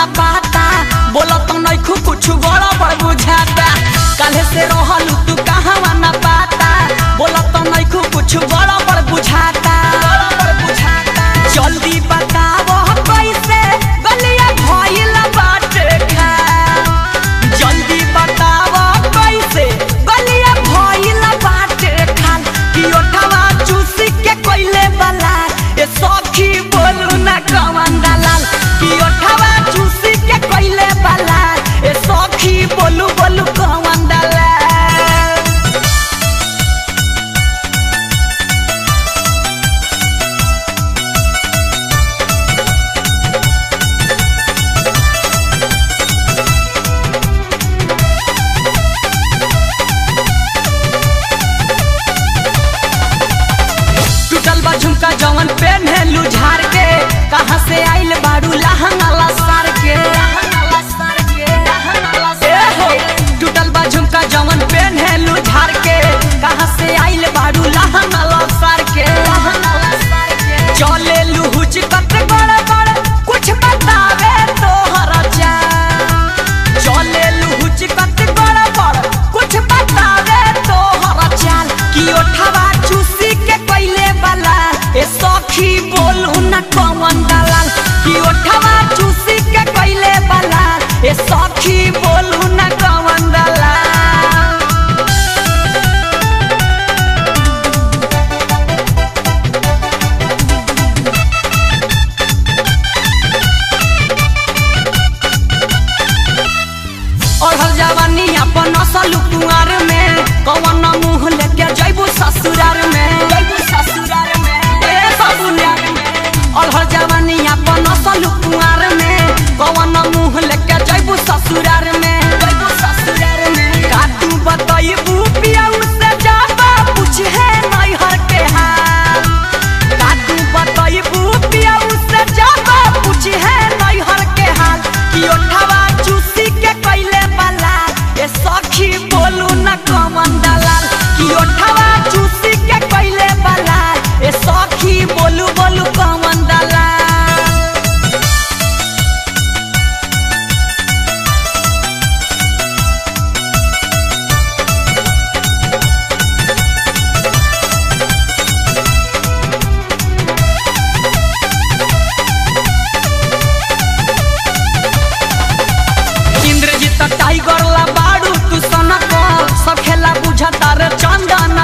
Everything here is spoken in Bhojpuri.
ना पाता बोला तो नइखू कुछ बड़ा बड़ बुझाता काल्हे से रहलू तू कहवा ना पाता बोला तो नइखू कुछ बड़ा बड़ बुझाता जल्दी बतावो कैसे गलिया भइल बाटे खा जल्दी बतावो कैसे गलिया भइल बाटे खान कि ओठवा चूसी के कोइले वाला ए सखी बोलू ना कवन दलाल कि ओठवा चूसी के कोइले वाला ए सखी बोलू बोलू कवन दलाल टूटल बा झुमका जवन पेन्हेलू झार के कहाँ से आइल बारू लहंगा लसार के ए हो, टूटल बा झुमका जवन पेन्हेलू झार के कहाँ से आइल बारू लहंगा लसार के चले लुहुच कत बड़ बड़ कुछ बतावे तोहरा चाल चले लुहुच कत बड़ बड़ कुछ बतावे तोहरा चाल कि ओठवा चूसी के पहिले वाला ए सखी बोलू न कौन दलाल कि ओठवा चूसी के पहिले वाला ए सखी बोलू न कौन दलाल ओढ़ल जवानी अपन असल कुंवर में कौन मुंह लेके जैबू ससुरार में जैबू ससुरार में ए ससुरार में ओढ़ल जवानी अपन असल कुंवर में कौन मुंह लेके जैबू ससुरार में जैबू ससुरार में का तू बतैबू पियाऊ से जाबा पूछे नैहर के हाल का तू बतैबू पियाऊ से जाबा पूछे नैहर के हाल कि ओठवा चूसी के कैले वाला ए सखी बोलू न कमन दलाल कि ओठवा चूसी के कैले वाला ए सखी बोलू बोलू कमन दलाल इंद्रजीत टाइगर ला बाड़ू तू सनक सब खेला बुझता रे चंदन